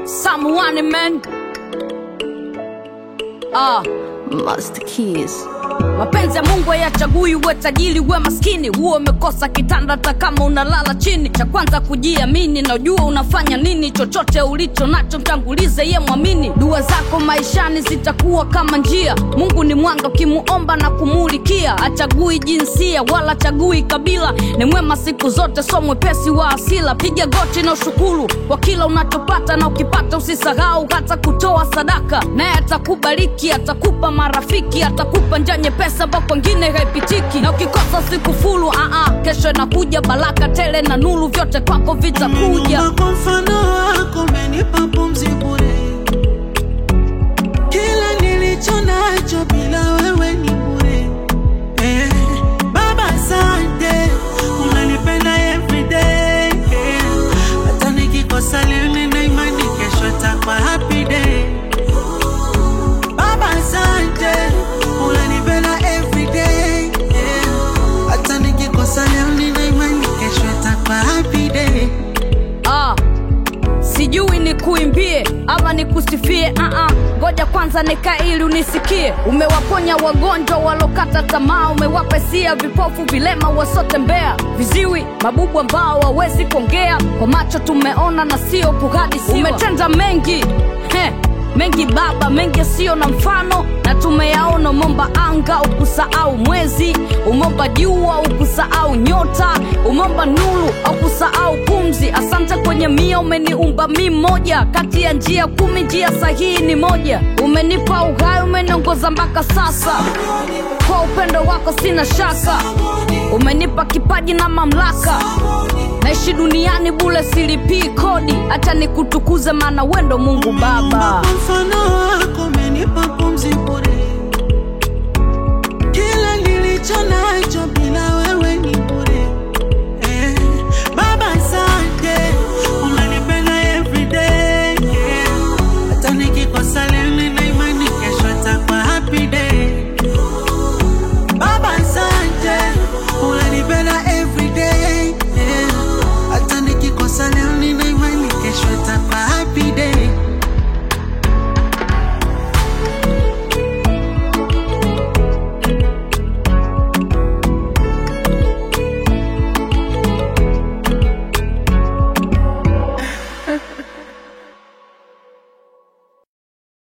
Someone man. Ah, Master Keys. Mapenzi ya Mungu hayachagui uwe tajiri uwe maskini, huo umekosa kitanda hata kama unalala chini. Cha kwanza kujiamini, na ujua unafanya nini. Chochote ulicho nacho mtangulize ye mwamini. Dua zako maishani zitakuwa kama njia. Mungu ni mwanga, ukimuomba na kumulikia. Achagui jinsia wala chagui kabila, ni mwema siku zote, so mwepesi wa asila. Piga goti na ushukuru kwa kila unachopata, na ukipata usisahau hata kutoa sadaka, naye atakubariki, atakupa marafiki, atakupa njia nyepesa ambao kwengine haipitiki, na ukikosa siku fulu aa, kesho inakuja baraka tele na nuru, vyote kwako vitakuja. Umeniumba kwa mfano wako, umenipa pumzi bure. Kila nilicho nacho bila wewe ni bure. Eh, Baba asante, unanipenda everyday. Eh, Hata nikikosa leo nina imani kesho itakuwa happy day. Baba asante, unanipenda everyday. Eh, Hata nikikosa leo nina imani kesho itakuwa happy day. Ah, sijui ni kuimbie ama nikusifie. Ah, ngoja kwanza nikae ili unisikie. Umewaponya wagonjwa walokata tamaa, umewapa hisia vipofu, vilema wasotembea, viziwi, mabubu ambao hawezi kuongea. Kwa macho tumeona na sio kuhadisiwa. Umetenda mengi Heh, mengi Baba, mengi yasiyo na mfano, na tumeyaona. Umeomba anga ukusahau mwezi, umeomba jua ukusahau nyota, umeomba nuru au kusahau pumzi. Asante kwenye mia, umeniumba mi moja kati ya njia kumi, njia sahihi ni moja. Umenipa uhai, umeniongoza mpaka sasa, kwa upendo wako sina shaka. Umenipa kipaji na mamlaka, naishi duniani bule, silipii kodi. Acha nikutukuze, maana wendo Mungu Baba. Umeniumba kwa mfano wako, umenipa pumzi bure. Kila nilicho nacho bila